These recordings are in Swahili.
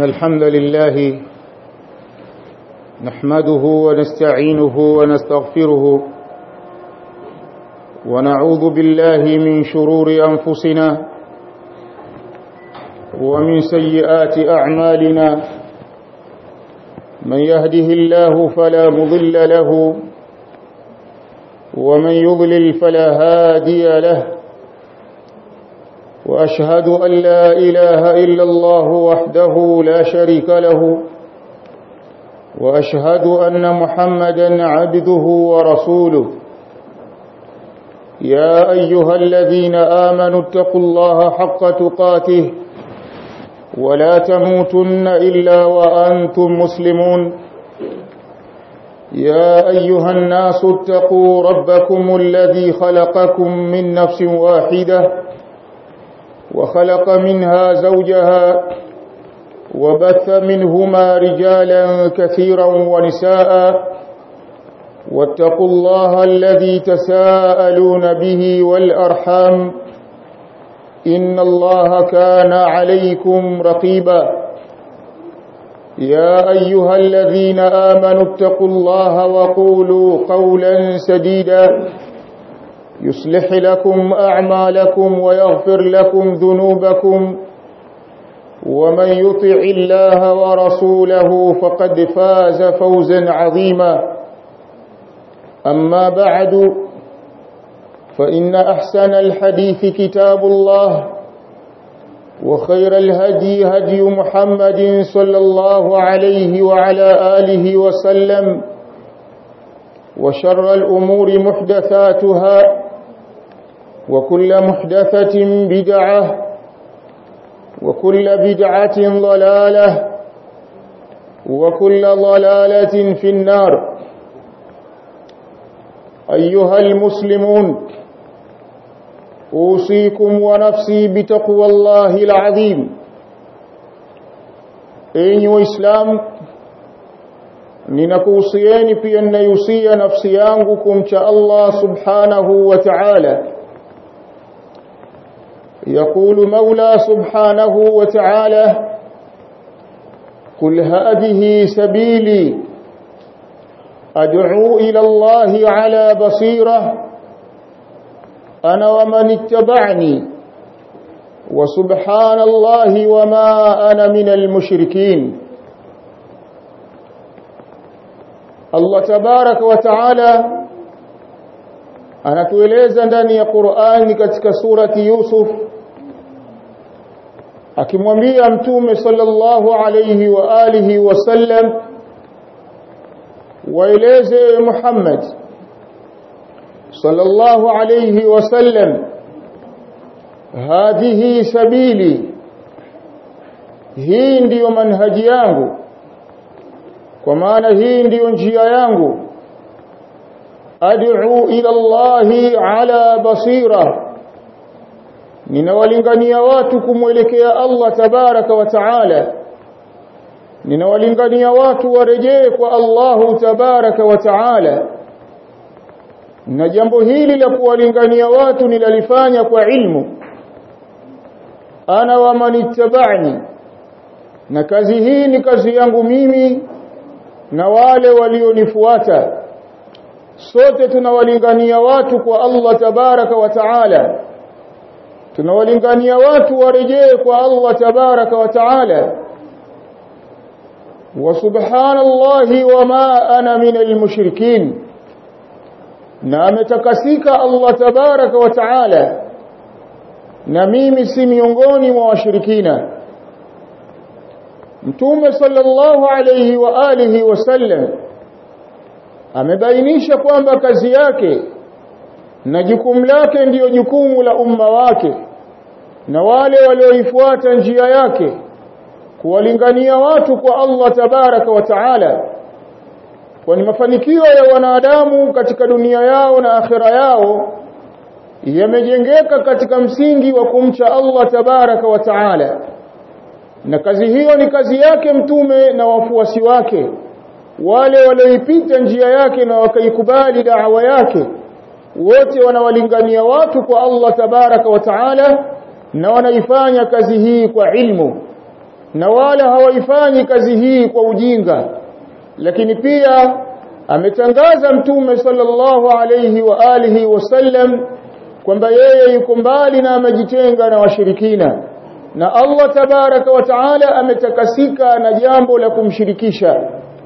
إن الحمد لله نحمده ونستعينه ونستغفره ونعوذ بالله من شرور أنفسنا ومن سيئات أعمالنا من يهده الله فلا مضل له ومن يضلل فلا هادي له وأشهد أن لا إله إلا الله وحده لا شريك له وأشهد أن محمدا عبده ورسوله يا أيها الذين آمنوا اتقوا الله حق تقاته ولا تموتن إلا وأنتم مسلمون يا أيها الناس اتقوا ربكم الذي خلقكم من نفس واحدة وخلق منها زوجها وبث منهما رجالا كثيرا ونساء واتقوا الله الذي تساءلون به والأرحام إن الله كان عليكم رقيبا يا أيها الذين آمنوا اتقوا الله وقولوا قولا سديدا يصلح لكم أعمالكم ويغفر لكم ذنوبكم ومن يطع الله ورسوله فقد فاز فوزا عظيما أما بعد فإن أحسن الحديث كتاب الله وخير الهدي هدي محمد صلى الله عليه وعلى آله وسلم وشر الأمور محدثاتها وكل محدثة بدعة وكل بدعة ضلالة وكل ضلالة في النار أيها المسلمون أوصيكم ونفسي بتقوى الله العظيم أيها وإسلام ninakuhusieni pia ninayusia nafsi yangu kumcha Allah subhanahu wa ta'ala يقول مولى سبحانه وتعالى قل هذه سبيلي أدعو إلى الله على بصيرة أنا ومن اتبعني وسبحان الله وما أنا من المشركين Allah tabarak wa taala anatueleza ndani ya Qur'ani katika surati Yusuf akimwambia mtume sallallahu alayhi wa alihi wasallam waeleze Muhammad sallallahu alayhi wasallam hadhihi sabili hii ndiyo manhaji yangu kwa maana hii ndiyo njia yangu ad'u ila Allahi ala basira ninawalingania watu kumwelekea Allah tabaraka wa taala ninawalingania watu warejee kwa Allahu tabaraka wa taala na jambo hili la kuwalingania watu nilalifanya kwa ilmu ana wa manittabani na kazi hii ni kazi yangu mimi na wale walionifuata sote tunawalingania watu kwa Allah tabaraka wa taala tunawalingania watu warejee kwa Allah tabaraka wa taala wa subhanallahi wama ana minal mushrikin na ametakasika Allah tabaraka wa taala na mimi si miongoni mwa washirikina Mtume sallallahu alayhi wa alihi wasallam amebainisha kwamba kazi yake na jukumu lake ndiyo jukumu la umma wake na wale walioifuata njia yake kuwalingania watu kwa Allah tabaraka wa taala kwani mafanikio ya wanadamu katika dunia yao na akhira yao yamejengeka katika msingi wa kumcha Allah tabaraka wa taala na kazi hiyo ni kazi yake mtume na wafuasi wake wale walioipita njia yake na wakaikubali da'wa yake wote wanawalingania watu kwa Allah tabaraka wa taala na wanaifanya kazi hii kwa ilmu na wala hawaifanyi kazi hii kwa ujinga lakini pia ametangaza mtume sallallahu alayhi wa alihi wasallam kwamba yeye yuko mbali na amejitenga na washirikina na Allah tabaraka wa taala ametakasika na jambo la kumshirikisha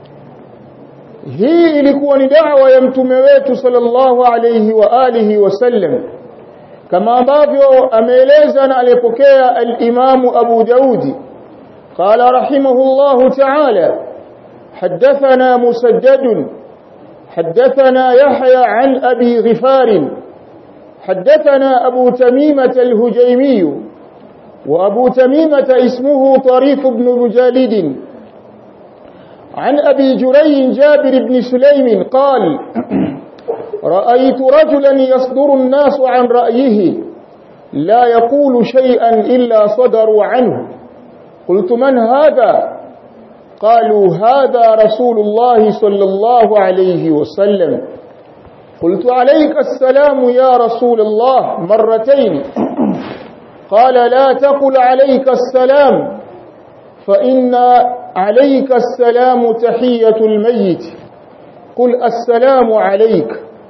hii ilikuwa ni da'wa ya mtume wetu sallallahu alayhi wa alihi wasallam kama ambavyo ameeleza na aliyepokea al-Imam Abu Daudi قال رحمه الله تعالى حدثنا مسدد حدثنا يحيى عن أبي غفار حدثنا أبو تميمة الهجيمي وأبو تميمة اسمه طريف بن مجالد عن أبي جري جابر بن سليم قال رأيت رجلا يصدر الناس عن رأيه لا يقول شيئا إلا صدروا عنه قلت من هذا قالوا هذا رسول الله صلى الله عليه وسلم قلت عليك السلام يا رسول الله مرتين قال لا تقل عليك السلام فإن عليك السلام تحية الميت قل السلام عليك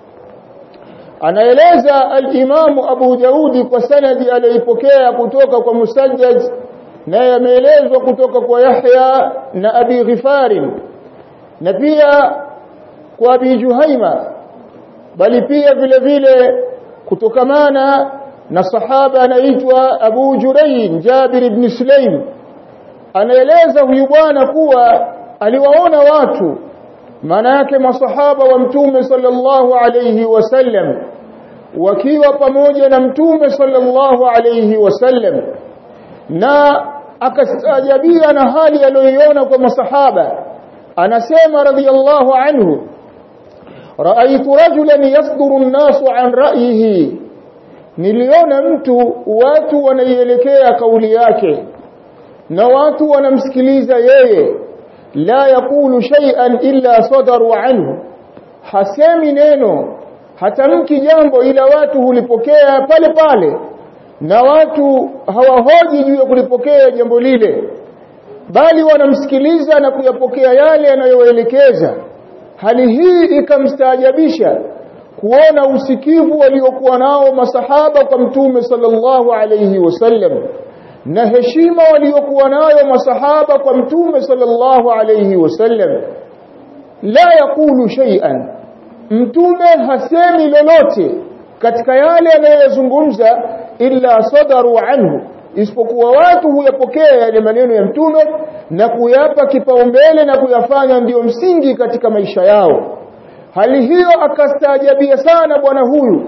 anaeleza al-Imamu Abu Daudi kwa sanadi aliyopokea kutoka kwa Musajjad naye ameelezwa kutoka kwa Yahya na Abi Ghifari na pia kwa Abi Juhaima bali pia vile vile kutokamana na sahaba anaitwa Abu Jurayn Jabir ibn Sulaim anaeleza huyu bwana kuwa aliwaona watu maana yake masahaba wa mtume sallallahu alayhi wasallam wakiwa pamoja na mtume sallallahu alayhi wasallam na akastaajabia na hali aliyoiona kwa masahaba anasema radhiyallahu anhu raaitu rajulan yasduru an-nasu an ra'yihi niliona mtu watu wanaielekea kauli yake na watu wanamsikiliza yeye la yakulu shay'an illa sadaru anhu hasemi neno hatamki jambo ila watu hulipokea pale pale na watu hawahoji juu ya kulipokea jambo lile bali wanamsikiliza na kuyapokea yale anayowaelekeza hali hii ikamstaajabisha kuona usikivu waliokuwa nao masahaba kwa mtume sallallahu alayhi wasallam na heshima waliokuwa nayo masahaba kwa mtume sallallahu alayhi wasallam la yakulu shay'an mtume hasemi lolote katika yale anayozungumza illa sadaru anhu isipokuwa watu huyapokea yale maneno ya mtume na kuyapa kipaumbele na kuyafanya ndiyo msingi katika maisha yao hali hiyo akastaajabia sana bwana huyu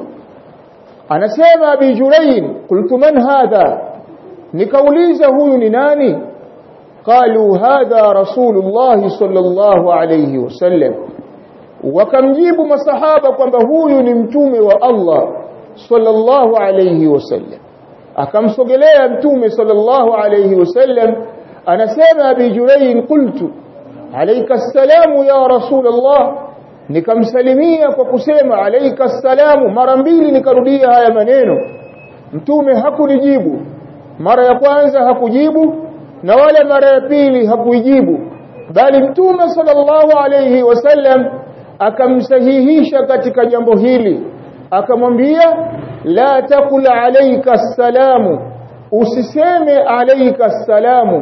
anasema abi jurayn qultu man hadha nikauliza huyu ni nani qalu hadha rasulullah sallallahu alayhi wasallam wakamjibu masahaba kwamba huyu ni mtume wa Allah sallallahu alayhi wasallam akamsogelea mtume sallallahu alayhi wasallam anasema abi jurayn qultu alayka assalamu ya rasulullah nikamsalimia kwa kusema alayka assalamu mara mbili nikarudia haya maneno mtume hakunijibu mara ya kwanza hakujibu na wala mara ya pili hakuijibu bali mtume sallallahu alayhi wasallam akamsahihisha katika jambo hili akamwambia la taqul alayka salamu usiseme alayka salamu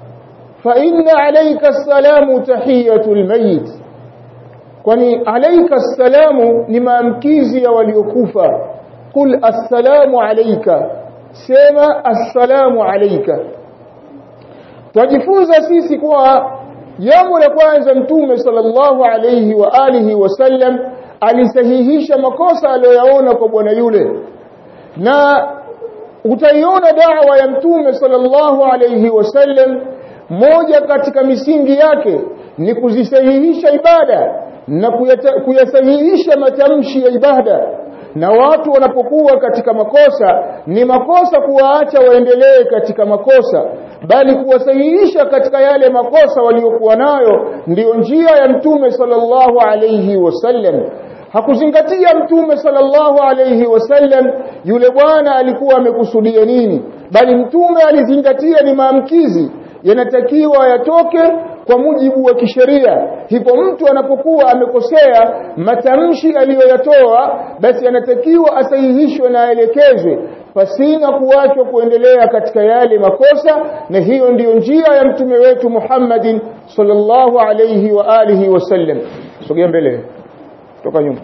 fa inna alayka salamu tahiyatul mayit kwani alayka salamu ni maamkizi ya waliokufa qul assalamu alayka sema assalamu alayka tujifunza sisi kuwa jambo la kwanza mtume sallallahu alayhi wa alihi wasallam alisahihisha makosa aliyoyaona kwa bwana yule na utaiona dawa ya mtume sallallahu alayhi wasallam moja katika misingi yake ni kuzisahihisha ibada na kuyasahihisha matamshi ya ibada na watu wanapokuwa katika makosa ni makosa kuwaacha waendelee katika makosa bali kuwasahihisha katika yale makosa waliokuwa nayo ndiyo njia ya mtume sallallahu alayhi wasallam hakuzingatia mtume sallallahu alayhi wasallam yule bwana alikuwa amekusudia nini bali mtume alizingatia ni maamkizi yanatakiwa yatoke kwa mujibu wa kisheria hivyo mtu anapokuwa amekosea matamshi aliyoyatoa basi anatakiwa asahihishwe na aelekezwe pasina kuachwa kuendelea katika yale makosa na hiyo ndiyo njia ya mtume wetu Muhammadin sallallahu alayhi wa alihi wasallam sogea mbele toka nyuma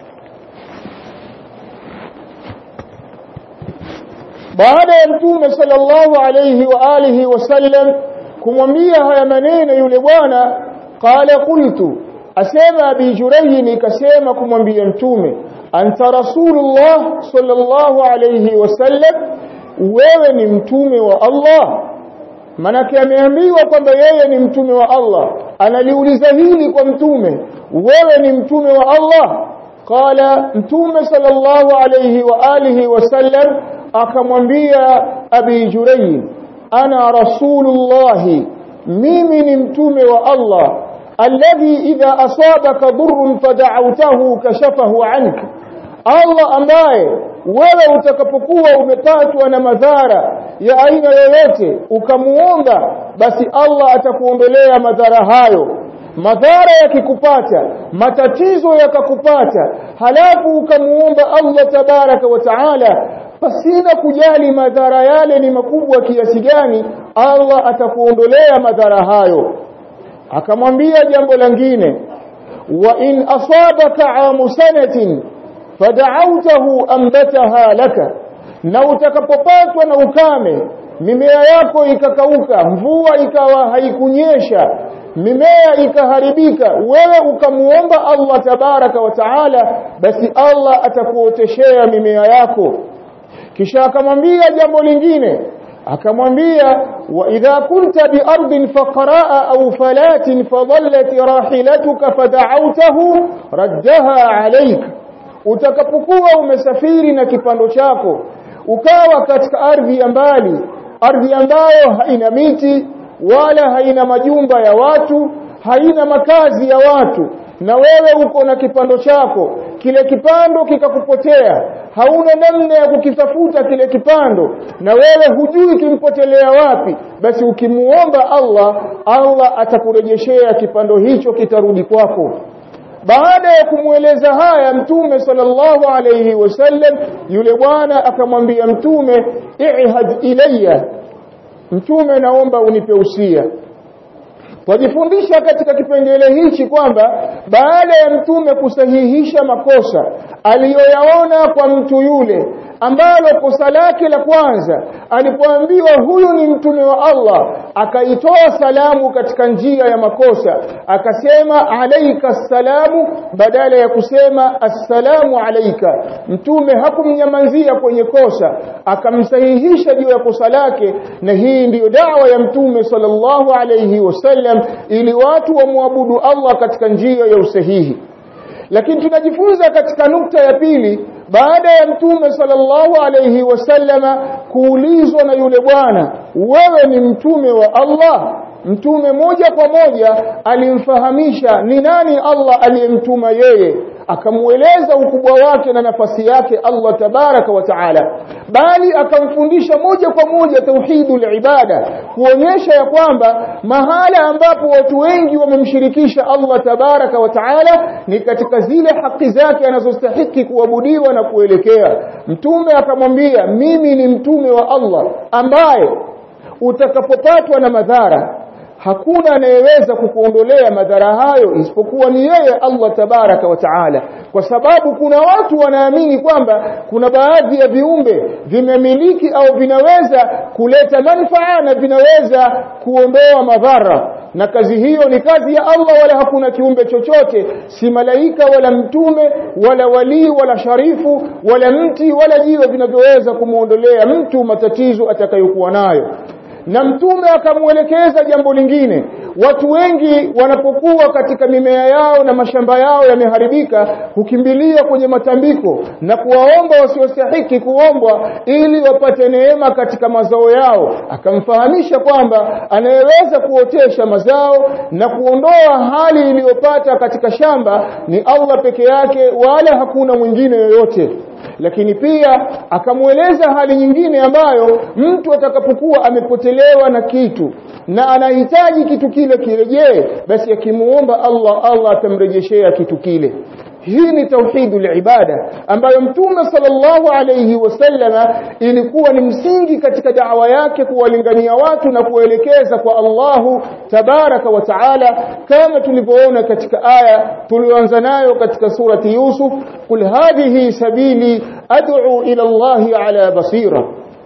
baada ya mtume sallallahu alayhi wa alihi wasallam kumwambia haya maneno yule bwana qala qultu asema abi jurayh ikasema kumwambia mtume anta rasulullah sallallahu alayhi wasallam wewe ni mtume wa Allah manake ameambiwa kwamba yeye ni mtume wa Allah analiuliza hili kwa mtume wewe ni mtume wa Allah qala mtume sallallahu alayhi wa alihi wasallam akamwambia abi jurayh ana rasulullah mimi ni mtume wa Allah alladhi idha asabaka dhurrun fada'awtahu kashafahu anka Allah ambaye wewe utakapokuwa umepatwa na madhara ya aina yoyote ukamuomba basi Allah atakuondolea madhara hayo madhara yakikupata matatizo yakakupata halafu ukamuomba Allah tabaraka wa taala pasina kujali madhara yale ni makubwa kiasi gani Allah atakuondolea madhara hayo akamwambia jambo lingine wa in asabaka amu sanatin fada'awtahu ambataha laka na utakapopatwa na ukame mimea yako ikakauka mvua ikawa haikunyesha mimea ikaharibika wewe ukamuomba Allah tabaraka wa taala basi Allah atakuoteshea mimea yako kisha akamwambia jambo lingine akamwambia wa idha kunta bi ardin faqraa aw falatin fadallat rahilatuka fada'awtahu raddaha alayka utakapokuwa umesafiri na kipando chako ukawa katika ardhi ya mbali ardhi ambayo haina miti wala haina majumba ya watu haina makazi ya watu na wewe uko na kipando chako kile kipando kikakupotea hauna namna ya kukitafuta kile kipando na wewe hujui kimpotelea wapi basi ukimuomba Allah Allah atakurejeshea kipando hicho kitarudi kwako baada ya kumweleza haya mtume sallallahu alayhi wasallam yule bwana akamwambia mtume i'had ilayya mtume naomba unipe usia Wajifundisha katika kipengele hichi kwamba baada ya mtume kusahihisha makosa aliyoyaona kwa mtu yule ambalo kosa lake la kwanza alipoambiwa huyu ni mtume wa Allah akaitoa salamu katika njia ya makosa akasema alaika salamu badala ya kusema assalamu alaika mtume hakumnyamazia kwenye kosa akamsahihisha juu ya kosa lake na hii ndiyo dawa ya mtume sallallahu alayhi wasallam ili watu wamwabudu Allah katika njia ya usahihi lakini tunajifunza katika nukta ya pili baada ya mtume sallallahu alayhi wasallama kuulizwa na yule bwana wewe ni mtume wa Allah mtume moja kwa moja alimfahamisha ni nani Allah aliyemtuma yeye akamueleza ukubwa wake na nafasi yake Allah tabaraka wa taala bali akamfundisha moja kwa moja tauhidul ibada kuonyesha ya kwamba mahala ambapo watu wengi wamemshirikisha Allah tabaraka wa taala ni katika zile haki zake anazostahiki kuabudiwa na kuelekea mtume akamwambia mimi ni mtume wa Allah ambaye utakapopatwa na madhara hakuna anayeweza kukuondolea madhara hayo isipokuwa ni yeye Allah tabaraka wa taala kwa sababu kuna watu wanaamini kwamba kuna baadhi ya viumbe vimemiliki au vinaweza kuleta manufaa na vinaweza kuondoa madhara na kazi hiyo ni kazi ya Allah wala hakuna kiumbe chochote si malaika wala mtume wala walii wala sharifu wala mti wala jiwe vinavyoweza kumuondolea mtu matatizo atakayokuwa nayo na mtume akamuelekeza jambo lingine watu wengi wanapokuwa katika mimea yao na mashamba yao yameharibika hukimbilia kwenye matambiko na kuwaomba wasiostahiki kuombwa ili wapate neema katika mazao yao akamfahamisha kwamba anayeweza kuotesha mazao na kuondoa hali iliyopata katika shamba ni Allah peke yake wala hakuna mwingine yoyote lakini pia akamweleza hali nyingine ambayo mtu atakapokuwa amepotelewa na kitu na anahitaji kitu kile kirejee basi akimuomba Allah Allah atamrejeshea kitu kile hii ni tauhidul ibada ambayo mtume sallallahu alayhi wasallama ilikuwa ni msingi katika da'wa yake kuwalingania watu na kuelekeza kwa Allahu tabaraka wa taala kama tulivyoona katika aya tulioanza nayo katika surati Yusuf kul hadhihi sabili ad'u ila Allahi ala basira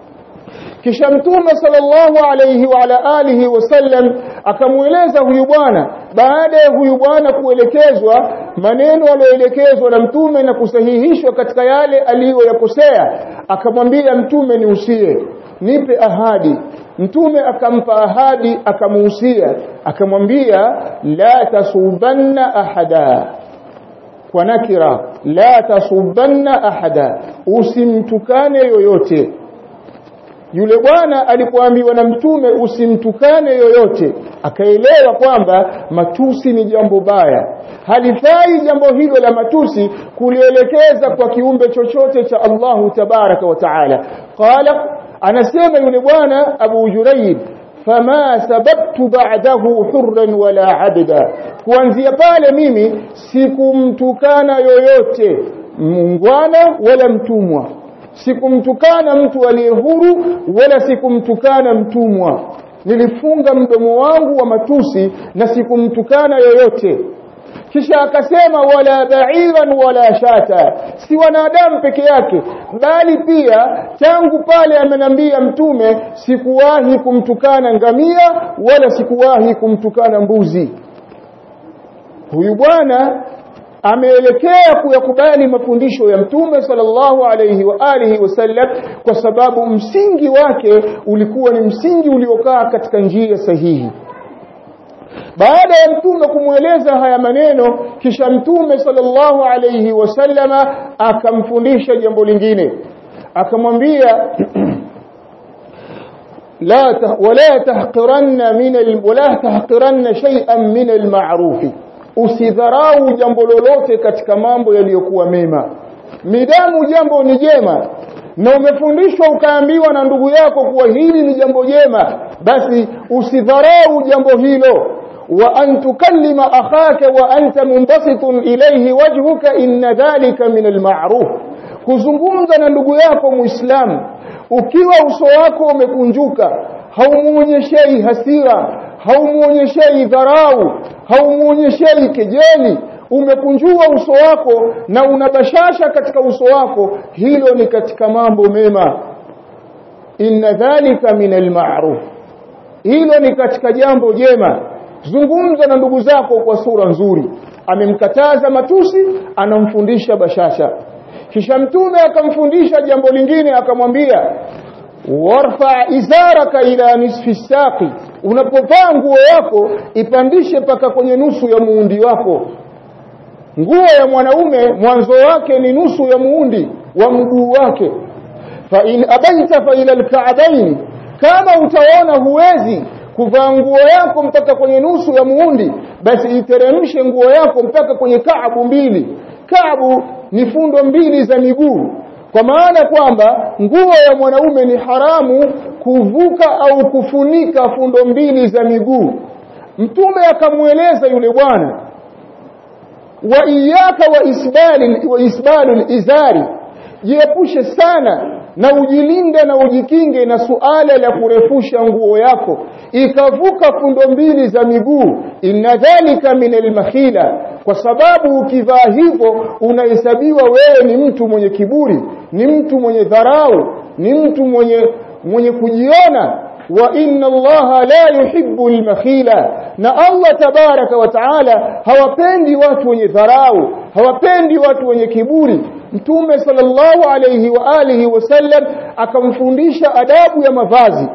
kisha mtume sallallahu alayhi wa ala alihi wasallam akamueleza huyu bwana baada ya huyu bwana kuelekezwa maneno aliyoelekezwa na mtume na kusahihishwa katika yale aliyoyakosea akamwambia mtume niusie nipe ahadi mtume akampa ahadi akamuhusia akamwambia la tasubanna ahada kwa nakira la tasubanna ahada usimtukane yoyote yule bwana alipoambiwa na mtume usimtukane yoyote akaelewa kwamba matusi ni jambo baya halifai jambo hilo la matusi kulielekeza kwa kiumbe chochote cha Allahu tabaraka wa taala qala anasema yule bwana Abu Jurayb fama sababtu ba'dahu hurran wala abda kuanzia pale mimi sikumtukana yoyote mungwana wala mtumwa sikumtukana mtu aliye huru wala sikumtukana mtumwa nilifunga mdomo wangu wa matusi na sikumtukana yoyote kisha akasema wala ba'iran wala shata si wanadamu peke yake bali pia tangu pale amenambia mtume sikuwahi kumtukana ngamia wala sikuwahi kumtukana mbuzi huyu bwana ameelekea kuyakubali mafundisho ya mtume sallallahu alayhi wa alihi wasallam kwa sababu msingi wake ulikuwa ni msingi uliokaa katika njia sahihi baada ya mtume kumweleza haya maneno kisha mtume sallallahu alayhi wasallama akamfundisha jambo lingine akamwambia la wala tahqiranna min wala tahqiranna shay'an min al-ma'ruf usidharau jambo lolote katika mambo yaliyokuwa mema midamu jambo ni jema na umefundishwa ukaambiwa na ndugu yako kuwa hili ni jambo jema basi usidharau jambo hilo wa an tukallima akhaka wa anta munbasitun ilayhi wajhuka inna dhalika min alma'ruf kuzungumza na ndugu yako muislamu ukiwa uso wako umekunjuka haumuonyeshei hasira haumuonyeshei dharau haumuonyeshei kejeli umekunjua uso wako na unabashasha katika uso wako hilo ni katika mambo mema inna dhalika min alma'ruf hilo ni katika jambo jema zungumza na ndugu zako kwa sura nzuri amemkataza matusi anamfundisha bashasha kisha mtume akamfundisha jambo lingine akamwambia warfa izaraka ila nisfi saqi unapovaa nguo yako ipandishe paka kwenye nusu ya muundi wako nguo ya mwanaume mwanzo wake ni nusu ya muundi wa mguu wake fa in abaita fa ila alka'bayn kama utaona huwezi kuvaa nguo yako mpaka kwenye nusu ya muundi basi iteremshe nguo yako mpaka kwenye kaabu mbili kaabu ni fundo mbili za miguu kwa maana kwamba nguo ya mwanaume ni haramu kuvuka au kufunika fundo mbili za miguu mtume akamweleza yule bwana wa iyaka wa isbali wa isbalu izari jiepushe sana na ujilinde na ujikinge na suala la kurefusha nguo yako ikavuka fundo mbili za miguu inna dhalika min almakhila kwa sababu ukivaa hivyo unahesabiwa wewe ni mtu mwenye kiburi ni mtu mwenye dharau ni mtu mwenye mwenye kujiona wa inna allaha la yuhibbu almakhila na Allah tabaraka wa taala hawapendi watu wenye dharau hawapendi watu wenye kiburi mtume sallallahu alayhi wa alihi wasallam akamfundisha adabu ya mavazi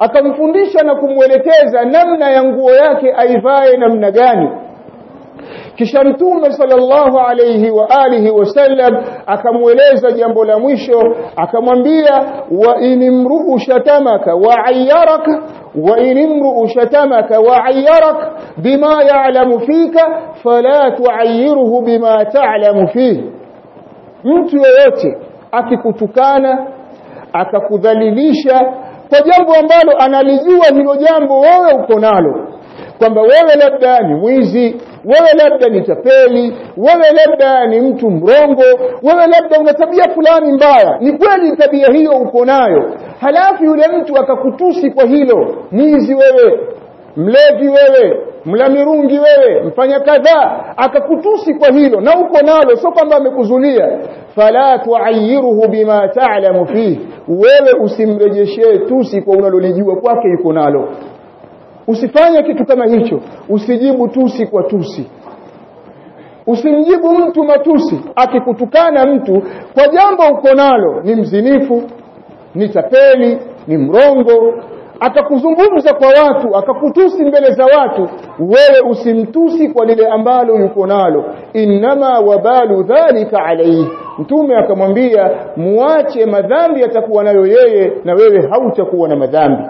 akamfundisha na kumwelekeza namna ya nguo yake aivae namna gani kisha mtume sallallahu alayhi wa alihi wasallam akamweleza jambo la mwisho akamwambia wa inimruu shatamaka wa ayyaraka wa inimruu shatamaka wa ayyarak bima ya'lamu fika fala tu'ayyiruhu bima ta'lamu fihi mtu yeyote akikutukana akakudhalilisha kwa jambo ambalo analijua hilo jambo wewe uko nalo kwamba wewe labda ni mwizi wewe labda ni tapeli wewe labda ni mtu mrongo wewe labda una tabia fulani mbaya ni kweli tabia hiyo uko nayo halafu yule mtu akakutusi kwa hilo mwizi wewe mlevi wewe mlamirungi wewe mfanya kadhaa akakutusi kwa hilo na uko nalo sio kwamba amekuzulia fala tuayiruhu bima ta'lamu fihi wewe usimrejeshee tusi kwa unalolijua kwake yuko nalo usifanye kitu kama hicho usijibu tusi kwa tusi usimjibu mtu matusi akikutukana mtu kwa jambo uko nalo ni mzinifu ni tapeli ni mrongo akakuzungumza kwa watu akakutusi mbele za watu wewe usimtusi kwa lile ambalo yuko nalo innama wabalu dhalika alayhi mtume akamwambia muache madhambi atakuwa nayo yeye na wewe hautakuwa na madhambi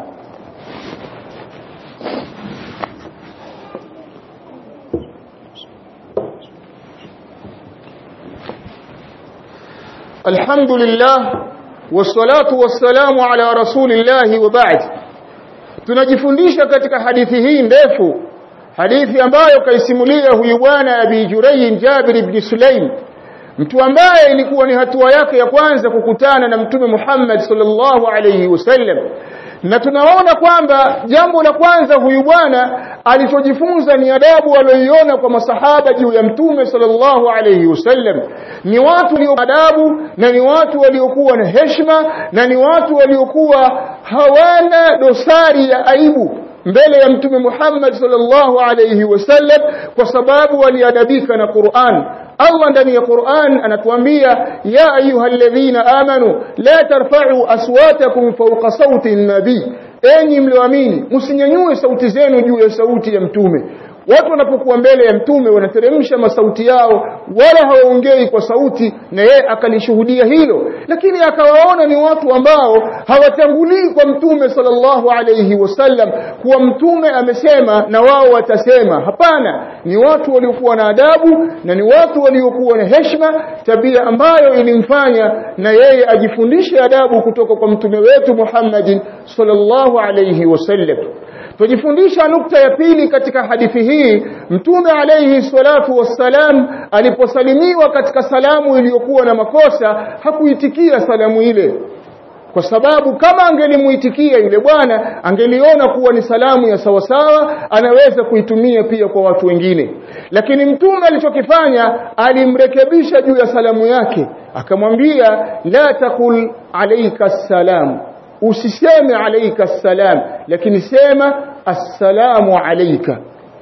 الحمد لله والصلاة والسلام على رسول الله وبعد tunajifundisha katika hadithi hii ndefu hadithi ambayo kaisimulia huyu bwana Abi Jurayy Jabir ibn Sulaim mtu ambaye ilikuwa ni hatua yake ya kwanza kukutana na mtume Muhammad sallallahu alayhi wasallam na tunaona kwamba jambo la kwanza huyu bwana alichojifunza ni adabu aliyoiona kwa masahaba juu ya mtume sallallahu alayhi wasallam ni watu walio adabu na ni watu waliokuwa na heshima na ni watu waliokuwa hawana dosari ya aibu mbele ya mtume Muhammad sallallahu alayhi wasallam kwa sababu waliadabika na Qur'an Allah ndani ya Qur'an anatuambia ya ayyuhalladhina amanu la tarfa'u aswatakum fawqa sawti an-nabi enyi mlioamini msinyanyue sauti zenu juu ya sauti ya mtume watu wanapokuwa mbele ya mtume wanateremsha masauti yao wala hawaongei kwa sauti na yeye akalishuhudia hilo lakini akawaona ni watu ambao hawatangulii kwa mtume sallallahu alayhi wasallam kuwa mtume amesema na wao watasema hapana ni watu waliokuwa na adabu na ni watu waliokuwa na heshima tabia ambayo ilimfanya na yeye ajifundishe adabu kutoka kwa mtume wetu Muhammadin sallallahu alayhi wasallam tujifundisha nukta ya pili katika hadithi hii mtume alayhi salatu wassalam aliposalimiwa katika salamu iliyokuwa na makosa hakuitikia salamu ile kwa sababu kama angelimuitikia yule bwana angeliona kuwa ni salamu ya sawasawa anaweza kuitumia pia kwa watu wengine lakini mtume alichokifanya alimrekebisha juu ya salamu yake akamwambia la takul alayka salam usiseme alayka salam lakini sema assalamu alayka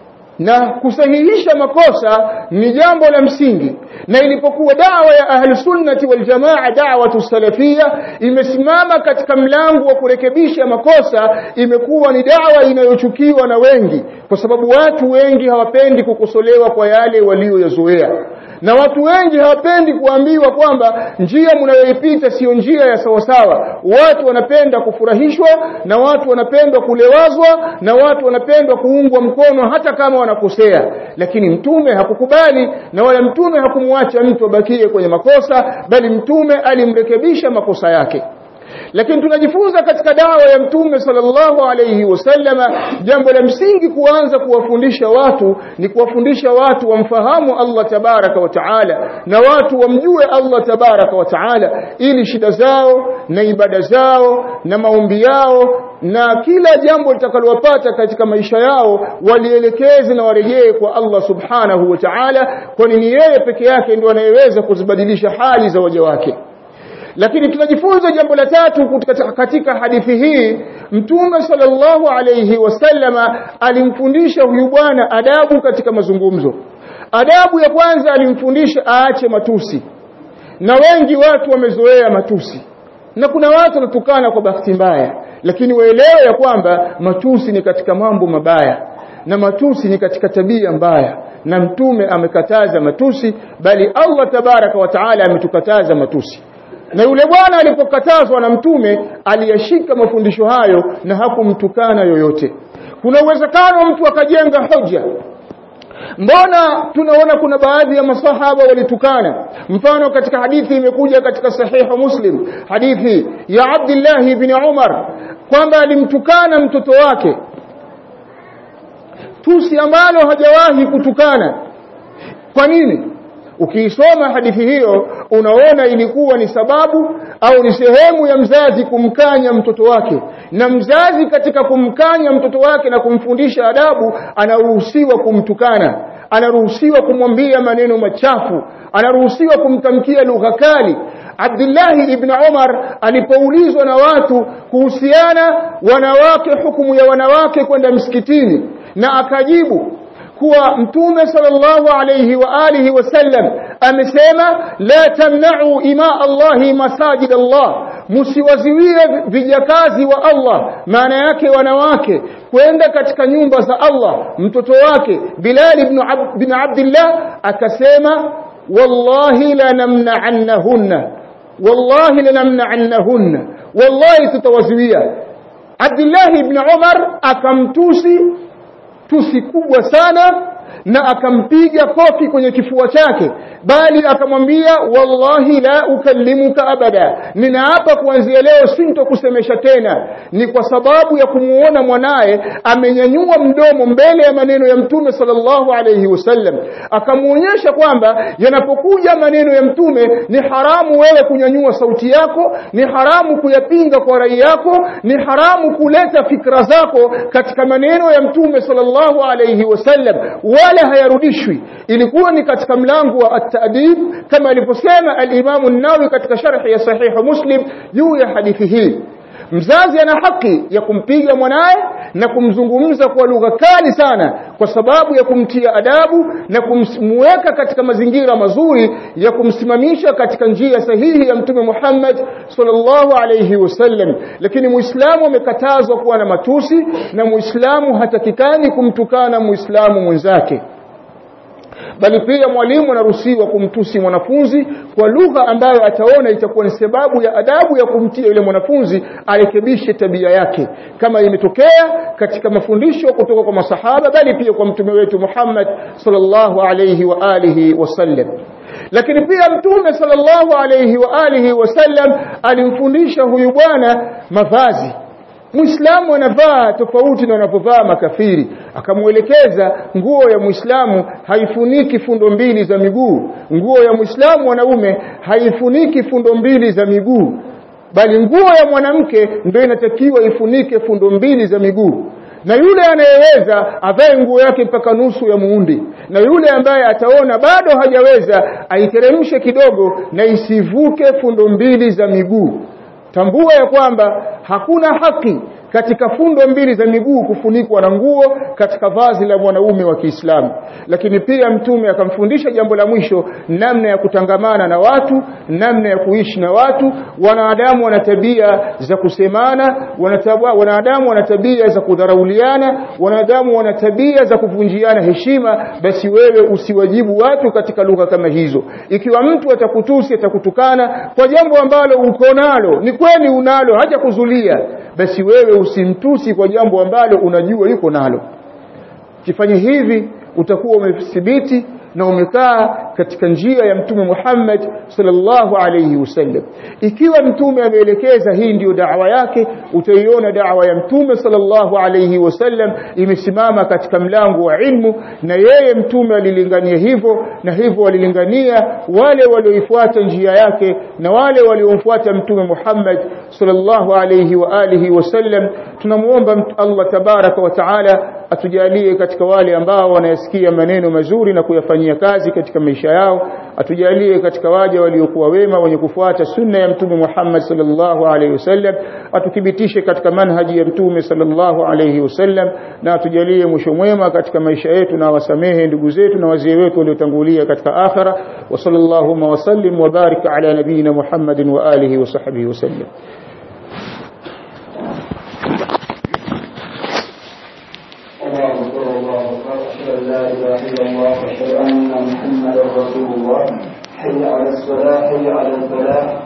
na kusahihisha makosa ni jambo la msingi na ilipokuwa dawa ya ahli sunnati wal jamaa da'watu salafia imesimama katika mlango wa kurekebisha makosa imekuwa ni dawa inayochukiwa na wengi kwa sababu watu wengi hawapendi kukosolewa kwa yale walioyazoea na watu wengi hawapendi kuambiwa kwamba njia mnayoipita sio njia ya sawasawa watu wanapenda kufurahishwa na watu wanapenda kulewazwa na watu wanapenda kuungwa mkono hata kama wanakosea lakini mtume hakukubali na wala mtume hakumwacha mtu abakie kwenye makosa bali mtume alimrekebisha makosa yake lakini tunajifunza katika dawa ya mtume sallallahu alayhi wasallama jambo la msingi kuanza kuwafundisha watu ni kuwafundisha watu wamfahamu Allah tabaraka wa taala na watu wamjue Allah tabaraka wa taala ili shida zao na ibada zao na maombi yao na kila jambo litakalowapata katika maisha yao walielekeze na warejee kwa Allah subhanahu wa ta'ala kwani ni yeye peke yake ndio anayeweza kuzibadilisha hali za waja wake lakini tunajifunza jambo la tatu katika hadithi hii mtume sallallahu alayhi wasallama alimfundisha huyu bwana adabu katika mazungumzo adabu ya kwanza alimfundisha aache matusi na wengi watu wamezoea matusi na kuna watu wanatukana kwa bahati mbaya lakini waelewe ya kwamba matusi ni katika mambo mabaya na matusi ni katika tabia mbaya na mtume amekataza matusi bali Allah tabaraka wa taala ametukataza matusi na yule bwana alipokatazwa na mtume aliyashika mafundisho hayo na hakumtukana yoyote kuna uwezekano mtu akajenga hoja mbona tunaona kuna baadhi ya masahaba walitukana mfano katika hadithi imekuja katika sahihu muslim hadithi ya Abdullah ibn Umar kwamba alimtukana mtoto wake tusi ambalo hajawahi kutukana kwa nini ukiisoma hadithi hiyo unaona ilikuwa ni sababu au ni sehemu ya mzazi kumkanya mtoto wake na mzazi katika kumkanya mtoto wake na kumfundisha adabu anaruhusiwa kumtukana anaruhusiwa kumwambia maneno machafu anaruhusiwa kumtamkia lugha kali Abdullah ibn Umar alipoulizwa na watu kuhusiana wanawake hukumu ya wanawake kwenda msikitini na akajibu kuwa mtume sallallahu alayhi wa alihi wasallam amesema la tamna'u ima Allahi masajid Allah msiwaziwie vijakazi wa Allah maana yake wanawake kwenda katika nyumba za Allah mtoto wake Bilal ibn Ab bin Abdullah akasema wallahi la namna'annahunna wallahi la namna'annahunna wallahi tutawaziwia Abdullah ibn Umar akamtusi tusi kubwa sana na akampiga kofi kwenye kifua chake bali akamwambia wallahi la ukallimuka abada ninaapa kuanzia leo sintokusemesha tena ni kwa sababu ya kumuona mwanaye amenyanyua mdomo mbele ya maneno ya mtume sallallahu alayhi wasallam akamuonyesha kwamba yanapokuja maneno ya mtume ni haramu wewe kunyanyua sauti yako ni haramu kuyapinga kwa rai yako ni haramu kuleta fikra zako katika maneno ya mtume sallallahu alayhi wasallam wala hayarudishwi ilikuwa ni katika mlango wa at-ta'dib kama alivyosema al-Imam an-Nawawi katika sharh ya sahih Muslim juu ya hadithi hii mzazi ana haki ya kumpiga mwanaye na kumzungumza kwa lugha kali sana kwa sababu ya kumtia adabu na kumweka katika mazingira mazuri ya kumsimamisha katika njia sahihi ya mtume Muhammad sallallahu alayhi wasallam lakini muislamu amekatazwa kuwa na matusi na muislamu hatakikani kumtukana muislamu mwenzake bali pia mwalimu anaruhusiwa kumtusi mwanafunzi kwa lugha ambayo ataona itakuwa ni sababu ya adabu ya kumtia yule mwanafunzi arekebishe tabia yake kama imetokea katika mafundisho kutoka kwa masahaba bali pia kwa mtume wetu Muhammad sallallahu alayhi wa alihi wasallam lakini pia mtume sallallahu alayhi wa alihi wasallam alimfundisha huyu bwana mavazi Muislamu anavaa tofauti na wanapovaa makafiri. Akamuelekeza nguo ya Muislamu haifuniki fundo mbili za miguu. Nguo ya Muislamu mwanaume haifuniki fundo mbili za miguu. Bali nguo ya mwanamke ndio inatakiwa ifunike fundo mbili za miguu. Na yule anayeweza avae nguo yake mpaka nusu ya muundi. Na yule ambaye ataona bado hajaweza aiteremshe kidogo na isivuke fundo mbili za miguu tambua ya kwamba hakuna haki katika fundo mbili za miguu kufunikwa na nguo katika vazi la mwanaume wa Kiislamu lakini pia mtume akamfundisha jambo la mwisho namna ya kutangamana na watu namna ya kuishi na watu wanadamu wana tabia za kusemana wanadamu wana tabia za kudharauliana wanadamu wana tabia za kuvunjiana heshima basi wewe usiwajibu watu katika lugha kama hizo ikiwa mtu atakutusi atakutukana kwa jambo ambalo uko nalo ni kweli unalo haja kuzulia basi wewe usimtusi kwa jambo ambalo unajua yuko nalo kifanye hivi utakuwa umethibiti na umekaa katika njia ya mtume Muhammad sallallahu alayhi wasallam ikiwa mtume ameelekeza hii ndiyo da'wa yake utaiona da'wa ya mtume sallallahu alayhi wasallam imesimama katika mlango wa ilmu na yeye mtume alilingania hivyo na hivyo walilingania wale walioifuata njia yake na wale waliomfuata mtume Muhammad sallallahu alayhi wa alihi wasallam tunamuomba Allah tabaraka wa taala atujalie katika wale ambao wanayasikia maneno mazuri na kuyafanyia kazi katika maisha yao atujalie katika waja waliokuwa wema wenye kufuata sunna ya mtume Muhammad sallallahu alaihi wasallam atuthibitishe katika manhaji ya mtume sallallahu alaihi wasallam na atujalie mwisho mwema katika maisha yetu na wasamehe ndugu zetu na wazee wetu waliotangulia katika akhira wa sallallahu wa sallim wa barik ala nabiyina Muhammadin wa alihi wa sahbihi wasallam الله أكبر الله أكبر أشهد أن لا إله إلا الله وأشهد أن محمدا رسول الله حي على الصلاة حي على الفلاح